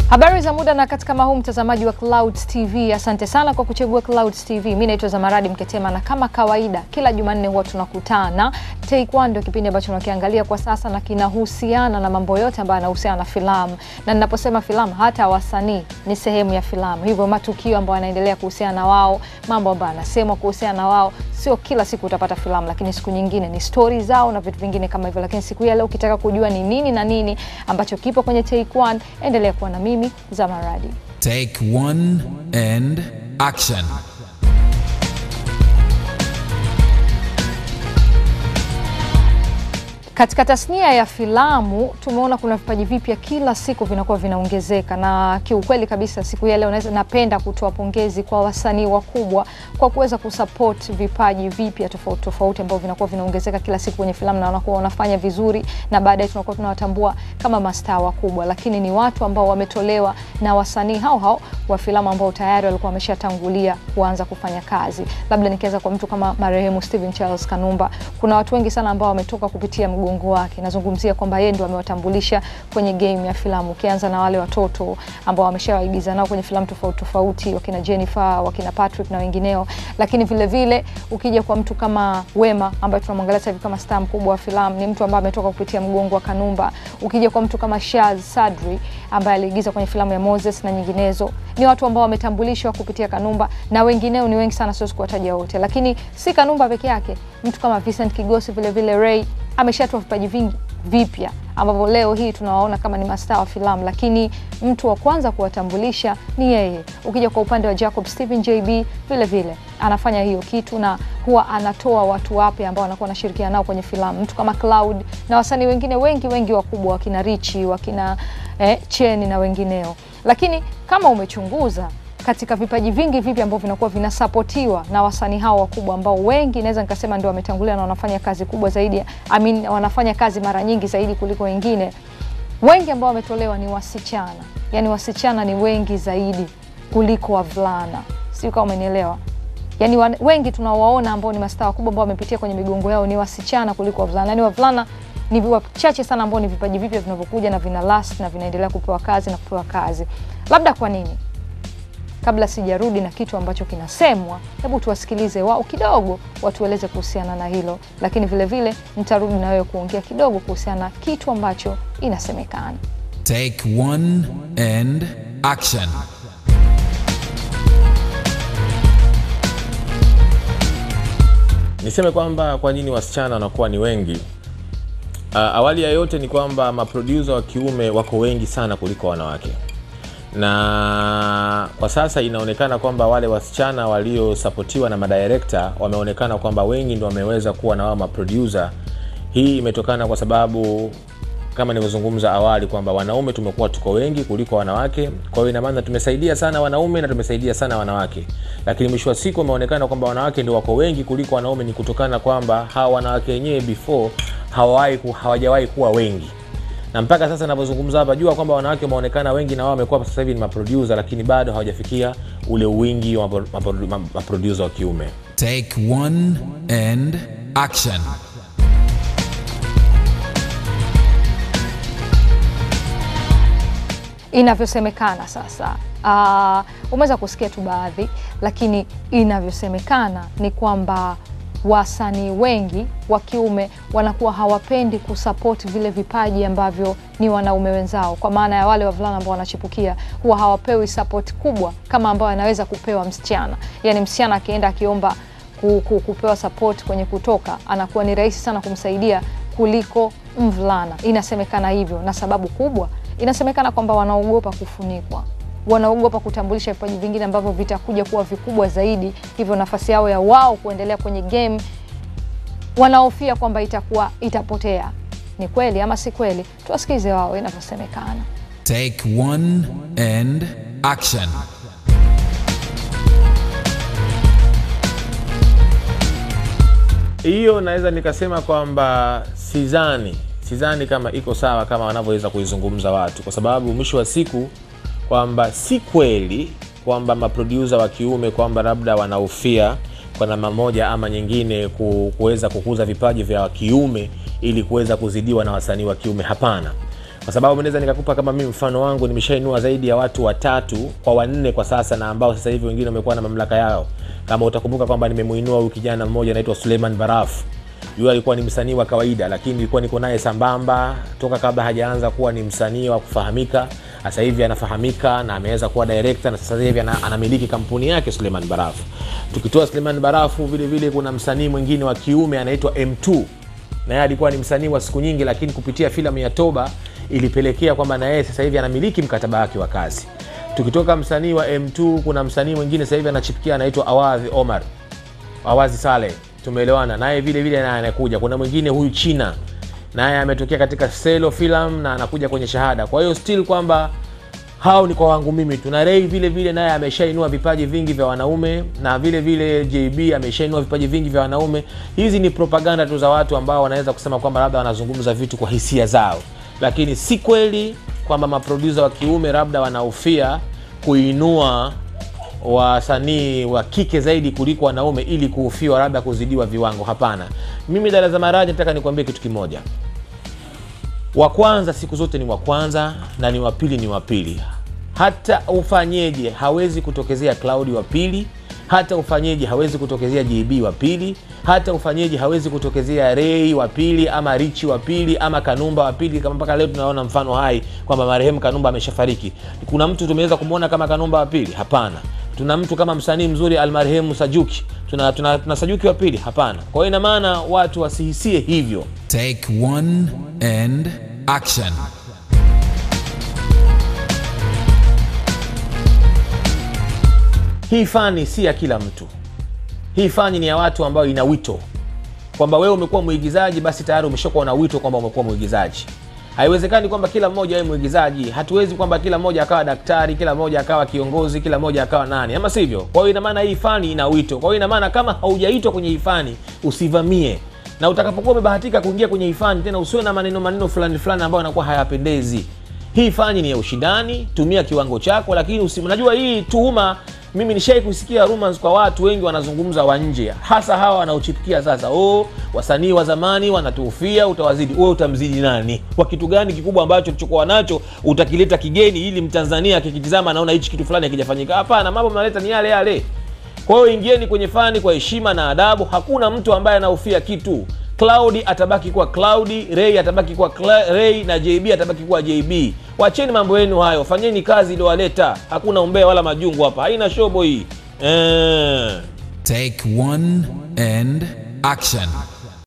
Habari za muda na wakati kama huu, mtazamaji wa Clouds TV, asante sana kwa kuchagua Clouds TV. Mimi naitwa Zamaradi Mketema na kama kawaida, kila Jumanne huwa tunakutana. Take One ndio kipindi ambacho tunakiangalia kwa sasa na kinahusiana na mambo yote ambayo yanahusiana na filamu, na ninaposema filamu, hata wasanii ni sehemu ya filamu, hivyo matukio ambayo yanaendelea kuhusiana na wao, mambo ambayo yanasemwa kuhusiana na wao, sio kila siku utapata filamu, lakini siku nyingine ni stori zao na vitu vingine kama hivyo. Lakini siku hii ya leo ukitaka kujua ni nini na nini ambacho kipo kwenye Take One, endelea kuwa na mimi Zamaradi. Take one and action. Katika tasnia ya filamu tumeona kuna vipaji vipya kila siku vinakuwa vinaongezeka, na kiukweli kabisa siku hii ya leo naweza napenda kutoa pongezi kwa wasanii wakubwa kwa kuweza kusupport vipaji vipya tofauti tofauti ambavyo vinakuwa vinaongezeka kila siku kwenye filamu na wanakuwa wanafanya vizuri, na baadaye tunakuwa tunawatambua kama mastaa wakubwa, lakini ni watu ambao wametolewa na wasanii hao hao wa filamu ambao tayari walikuwa wameshatangulia kuanza kufanya kazi. Labda nikianza kwa mtu kama marehemu Steven Charles Kanumba, kuna watu wengi sana ambao wametoka kupitia mgongo wake. Nazungumzia kwamba yeye ndio amewatambulisha kwenye game ya filamu, ukianza na wale watoto ambao wameshawaigiza nao kwenye filamu tofauti tofauti, wakina Jennifer, wakina Patrick na wengineo. Lakini vile vile ukija kwa mtu kama Wema ambaye tunamwangalia sasa hivi kama star mkubwa wa filamu, ni mtu ambaye ametoka kupitia mgongo wa Kanumba. Ukija kwa mtu kama Shaz Sadri ambaye aliigiza kwenye filamu ya Moses na nyinginezo, ni watu ambao wametambulishwa kupitia Kanumba na wengineo ni wengi sana, siwezi kuwataja wote, lakini si Kanumba peke yake. Mtu kama Vincent Kigosi vile vile Ray ameshatoa vipaji vingi vipya ambavyo leo hii tunawaona kama ni mastaa wa filamu, lakini mtu wa kwanza kuwatambulisha ni yeye. Ukija kwa upande wa Jacob Stephen JB, vile vile anafanya hiyo kitu na huwa anatoa watu wapya ambao wanakuwa wanashirikiana nao kwenye filamu, mtu kama Cloud na wasanii wengine wengi wengi wakubwa, wakina Richi, wakina eh, Cheni na wengineo. Lakini kama umechunguza katika vipaji vingi vipi ambavyo vinakuwa vinasapotiwa na wasanii hao wakubwa ambao wengi naweza nikasema ndio wametangulia na wanafanya kazi kubwa zaidi, I mean, wanafanya kazi mara nyingi zaidi kuliko wengine. Wengi ambao wametolewa ni wasichana, yaani wasichana ni wengi zaidi kuliko wavulana, sio kama umenielewa? Yaani wengi tunawaona ambao ni mastaa wakubwa ambao wamepitia kwenye migongo yao ni wasichana kuliko wavulana, yaani wavulana ni wachache sana ambao ni vipaji vipya vinavyokuja na vina last na vinaendelea kupewa kazi na kupewa kazi. Labda kwa nini? Kabla sijarudi na kitu ambacho kinasemwa, hebu tuwasikilize wao kidogo, watueleze kuhusiana na hilo, lakini vile vile nitarudi na wewe kuongea kidogo kuhusiana na kitu ambacho inasemekana. Take one and action. Niseme kwamba kwa nini wasichana wanakuwa ni wengi. Uh, awali ya yote ni kwamba maproducer wa kiume wako wengi sana kuliko wanawake na kwa sasa inaonekana kwamba wale wasichana waliosapotiwa na madirekta wameonekana kwamba wengi ndio wameweza kuwa na wao maproducer. Hii imetokana kwa sababu kama nilivyozungumza awali kwamba wanaume tumekuwa tuko wengi kuliko wanawake. Kwa hiyo ina maana tumesaidia sana wanaume na tumesaidia sana wanawake, lakini mwisho wa siku imeonekana kwamba wanawake ndio wako wengi kuliko wanaume. Ni kutokana kwamba hawa wanawake wenyewe before hawawahi hawajawahi kuwa wengi na mpaka sasa ninavyozungumza hapa, jua kwamba wanawake wameonekana wengi na wao wamekuwa sasa hivi ni maproducer, lakini bado hawajafikia ule wingi wa maproducer wa kiume. Take one and action. Inavyosemekana sasa, uh, umeweza kusikia tu baadhi, lakini inavyosemekana ni kwamba wasanii wengi wa kiume wanakuwa hawapendi kusapoti vile vipaji ambavyo ni wanaume wenzao, kwa maana ya wale wavulana ambao wanachipukia huwa hawapewi sapoti kubwa kama ambayo anaweza kupewa msichana. Yani msichana akienda akiomba ku, ku, kupewa sapoti kwenye kutoka, anakuwa ni rahisi sana kumsaidia kuliko mvulana. Inasemekana hivyo, na sababu kubwa inasemekana kwamba wanaogopa kufunikwa wanaogopa kutambulisha vipaji vingine ambavyo vitakuja kuwa vikubwa zaidi, hivyo nafasi yao ya wao kuendelea kwenye game wanaofia kwamba itakuwa itapotea. Ni kweli ama si kweli? Tuwasikize wao inavyosemekana. Take one and action. Hiyo naweza nikasema kwamba sidhani, sidhani kama iko sawa kama wanavyoweza kuizungumza watu, kwa sababu mwisho wa siku kwamba si kweli kwamba maproducer wa kiume kwamba labda wanahofia kwa namna moja ama nyingine kuweza kukuza vipaji vya kiume ili kuweza kuzidiwa na wasanii wa kiume. Hapana, kwa sababu naweza nikakupa kama mimi mfano wangu nimeshainua zaidi ya watu watatu kwa wanne kwa sasa na ambao sasa hivi wengine wamekuwa na mamlaka yao kama utakumbuka kwamba nimemuinua huyu kijana mmoja anaitwa suleiman baraf yule alikuwa ni msanii wa kawaida lakini nilikuwa niko naye sambamba toka kabla hajaanza kuwa ni msanii wa kufahamika sasa hivi anafahamika na ameweza kuwa director na sasa hivi ana, anamiliki kampuni yake suleiman barafu tukitoa suleiman barafu vile vile kuna msanii mwingine wa kiume anaitwa m2 na yeye alikuwa ni msanii wa siku nyingi lakini kupitia filamu ya toba ilipelekea kwamba na yeye sasa hivi anamiliki mkataba wake wa kazi tukitoka msanii wa m2 kuna msanii mwingine sasa hivi anachipikia anaitwa awadhi omar awazi sale tumeelewana naye vile vile naye anakuja kuna mwingine huyu china naye ametokea katika selo film na anakuja kwenye shahada kwa hiyo still kwamba hao ni kwa wangu mimi tu na rei vile vile naye ameshainua vipaji vingi vya wanaume na vile vile jb ameshainua vipaji vingi vya wanaume hizi ni propaganda tu za watu ambao wanaweza kusema kwamba labda wanazungumza vitu kwa hisia zao lakini si kweli kwamba maprodusa wa kiume labda wanahofia kuinua wasanii wa kike zaidi kuliko wanaume ili kuufiwa labda kuzidiwa viwango hapana mimi dara za maraji nataka nikuambie kitu kimoja wa kwanza siku zote ni wa kwanza na ni wa pili ni wa pili hata ufanyeje hawezi kutokezea claudi wa pili hata ufanyeje hawezi kutokezea jb wa pili hata ufanyeje hawezi kutokezea rei wa pili ama richi wa pili ama kanumba wa pili kama mpaka leo tunaona mfano hai kwamba marehemu kanumba ameshafariki kuna mtu tumeweza kumwona kama kanumba wa pili hapana tuna mtu kama msanii mzuri almarehemu sajuki tuna, tuna, tuna sajuki wa pili hapana kwa hiyo ina maana watu wasihisie hivyo Take one and action. hii fani si ya kila mtu hii fani ni ya watu ambao ina wito kwamba wewe umekuwa mwigizaji basi tayari umeshakuwa na wito kwamba umekuwa mwigizaji haiwezekani kwamba kila mmoja awe mwigizaji hatuwezi kwamba kila mmoja akawa daktari kila mmoja akawa kiongozi kila mmoja akawa nani ama sivyo kwa hiyo ina maana hii fani ina wito kwa hiyo ina maana kama haujaitwa kwenye hii fani usivamie na utakapokuwa umebahatika kuingia kwenye hii fani tena usiwe na maneno maneno fulani fulani ambayo yanakuwa hayapendezi hii fani ni ya ushindani tumia kiwango chako lakini usi, unajua hii tuhuma mimi nishai kusikia rumors kwa watu wengi wanazungumza wa nje hasa hawa wanaochipikia sasa oh, wasanii wa zamani wanatuufia utawazidi wewe utamzidi nani kwa kitu gani kikubwa ambacho ulichokuwa nacho utakileta kigeni ili mtanzania akikitizama anaona hichi kitu fulani akijafanyika hapana mambo mnaleta ni yale yale kwa hiyo ingieni kwenye fani kwa heshima na adabu hakuna mtu ambaye anaufia kitu Cloudy atabaki kuwa Cloudy, Ray atabaki kuwa Cla- Ray na JB atabaki kuwa JB. Wacheni mambo yenu hayo, fanyeni kazi iliyowaleta. Hakuna umbea wala majungu hapa, haina shobo hii eh. Take one and action.